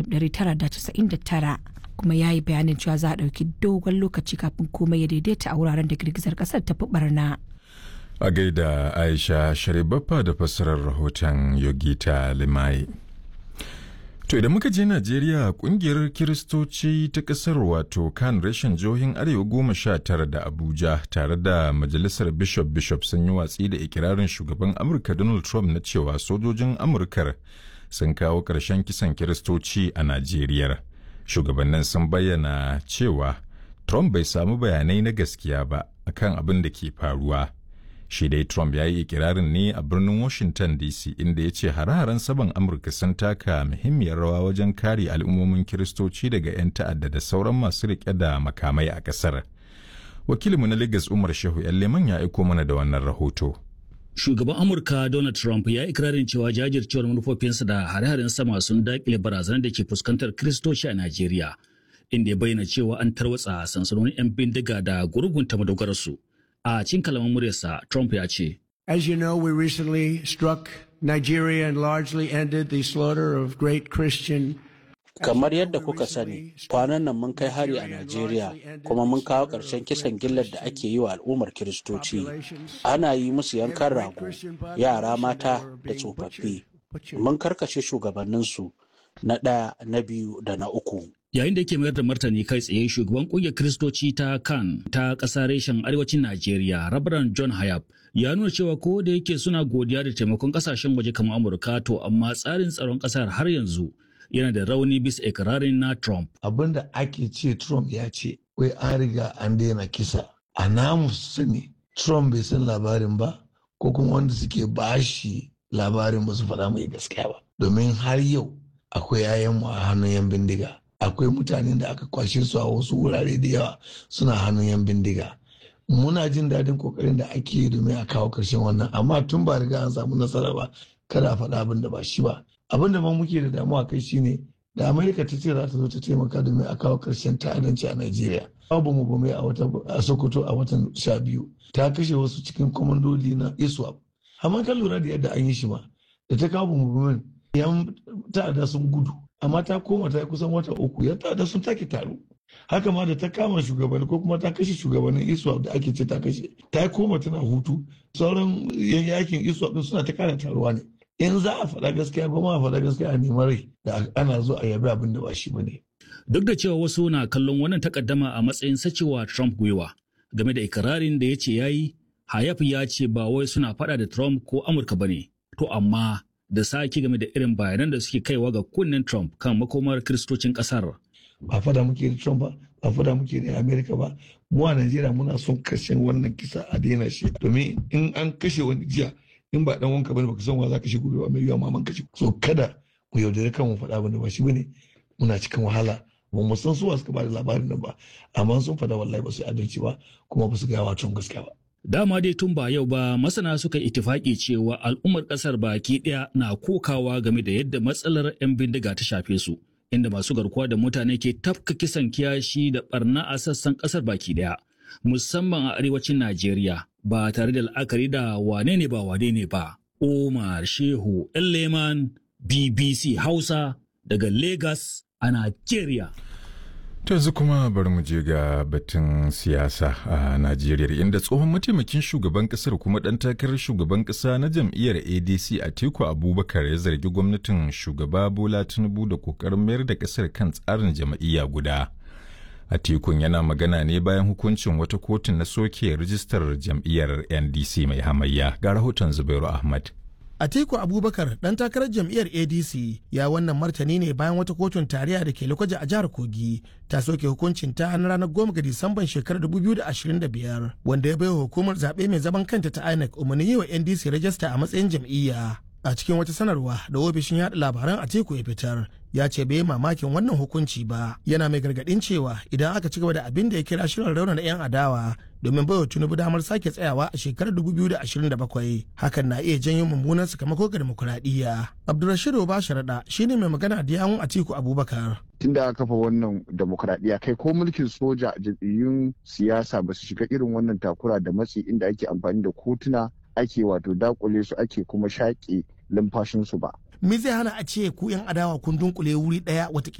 1999 kuma ya yi bayanin cewa za a ɗauki dogon lokaci kafin komai ya daidaita a wuraren da girgizar ƙasar ta fi barna. A gaida Aisha Sharibaffa da fassarar rahoton Yogita Limai. To idan muka je Najeriya kungiyar Kiristoci ta ƙasar wato kan rashin jihohin Arewa goma sha tara da Abuja tare da Majalisar Bishop Bishop sun yi watsi da ikirarin shugaban Amurka Donald Trump na cewa sojojin Amurkar sun kawo ƙarshen kisan Kiristoci a Najeriya. Shugabannin sun bayyana cewa Trump bai samu bayanai na gaskiya ba akan abin da ke faruwa. shi dai Trump ya yi ikirarin ne a birnin Washington DC inda ya ce hare-haren saban Amurka sun taka muhimmiyar rawa wajen kare al'ummomin Kiristoci daga 'yan ta'adda da sauran masu riƙe da makamai a ƙasar. Wakilinmu na Lagos Umar Shehu Leman ya aiko mana da wannan rahoto. Shugaban Amurka Donald Trump ya ikirarin cewa jajircewar manufofinsa da hare-haren sama sun daƙile barazanar da ke fuskantar Kiristoci a Najeriya, inda ya bayyana cewa an tarwatsa sansanonin 'yan bindiga da gurgunta madogararsu. a cikin kalaman muryarsa Trump ya ce. As you know, we recently struck Nigeria and largely ended the slaughter of great Christian Kamar yadda kuka sani, kwanan nan mun kai hari a Najeriya kuma mun kawo ƙarshen kisan gillar da ake yi wa al'ummar Kiristoci. Ana yi musu yankan rago, yara mata da tsofaffi. Mun karkashe shugabanninsu na ɗaya, na biyu da na uku. Yayin da yake mayar da martani kai tsaye shugaban kungiyar Kiristoci ta kan ta ƙasa reshen arewacin Najeriya, Rabaran John Hayab, ya nuna cewa ko da yake suna godiya da taimakon ƙasashen waje kamar Amurka to amma tsarin tsaron ƙasar har yanzu yana da rauni bisa ikirarin na Trump. Abin da ake ce Trump ya ce, wai an riga an daina kisa. A namu sani Trump bai san labarin ba, ko kuma wanda suke bashi labarin ba su faɗa mai gaskiya ba. Domin har yau akwai 'ya'yanmu a hannun 'yan bindiga. akwai mutanen da aka kwashe su a wasu wurare da yawa suna hannun yan bindiga muna jin daɗin kokarin da ake yi domin a kawo ƙarshen wannan amma tun ba riga an samu nasara ba kada a faɗa abin da ba shi ba abin da ma muke da damuwa kai shine da amerika ta ce za ta zo ta taimaka domin a kawo ƙarshen ta'addanci a najeriya babu mu gome a wata a sokoto a watan sha biyu ta kashe wasu cikin kwamandoli na iswap amma kan lura da yadda an yi shi ma da ta kawo mu yan ta'adda sun gudu amma ta koma ta kusan wata uku ya da sun take taro haka ma da ta kama shugabanni ko kuma ta kashe shugabannin iswa da ake ce ta kashe ta koma tana hutu sauran yan yakin iswa din suna ta kara taruwa ne in za a faɗa gaskiya ba ma a faɗa gaskiya a neman rai da ana zo a yabi abin da ba shi ba ne. Duk da cewa wasu na kallon wannan takaddama a matsayin sacewa Trump gwiwa game da ikirarin da ya ce ya yi, Hayaf ya ce ba wai suna faɗa da Trump ko Amurka ba ne, to amma da sake game da irin bayanan da suke kaiwa ga kunnen Trump kan makomar kiristocin ƙasar. Ba fada muke da Trump ba, ba fada muke da Amerika ba. Mu a Najeriya muna son kashe wannan kisa a daina shi. Domin in an kashe wani jiya in ba dan wanka bane baka san wa za ka shi gobe ba mai yiwa maman kashe. So kada mu yaudare kan mu faɗa bane ba shi bane muna cikin wahala. Ba mu san suwa suka ba da labarin nan ba amma sun faɗa wallahi ba su adalci ba kuma ba su gaya wa Trump gaskiya ba. Dama dai tun ba yau ba masana suka itifaki cewa al'ummar ƙasar baki ɗaya na kokawa game da yadda matsalar 'yan bindiga ta shafe su, inda masu garkuwa da mutane ke tafka kisan kiyashi da barna a sassan ƙasar baki ɗaya, musamman a arewacin Najeriya ba tare da la'akari da wane ne ba wane ne ba. Omar Shehu Leman BBC Hausa daga Lagos a Najeriya. yanzu kuma bari mu je ga batun siyasa a Najeriya inda tsohon mataimakin shugaban kasar kuma ɗan takarar shugaban ƙasa na jam'iyyar ADC Atiku Abubakar ya zargi gwamnatin shugaba Bola Tinubu da ƙoƙarin mayar da ƙasar kan tsarin jam'iyya guda. Atikun yana magana ne bayan hukuncin wata kotun na soke rijistar jam'iyyar NDC mai hamayya ga rahoton Zubairu Ahmad. Atiku Abubakar dan takarar jam'iyyar ADC ya wannan martani ne bayan wata kotun tarayya da ke Lokoja a jihar Kogi ta soke hukuncin ta na ranar goma ga Disamban shekarar 2025 wanda ya baiwa hukumar zaɓe mai zaman kanta ta INEC umarni yi wa NDC rajista a matsayin jam'iyya. A cikin wata sanarwa da ofishin yaɗa labaran Atiku ya fitar ya ce bai mamakin wannan hukunci ba yana mai gargaɗin cewa idan aka ci gaba da abin da ya kira shirin raunana 'yan adawa domin baiwa Tinubu damar sake tsayawa a shekarar 2027 hakan na iya janyo mummunan sakamako ga demokuraɗiyya. Abdulrashid Obasharaɗa shine mai magana da yawun Atiku Abubakar. tun da aka kafa wannan demokradiyya kai ko mulkin soja jam'iyyun siyasa ba su shiga irin wannan takura da matsi inda ake amfani da kotuna ake wato dakule su ake kuma shaƙe lumfashinsu ba. Me zai hana a ce ku 'yan adawa kun dunkule wuri ɗaya wata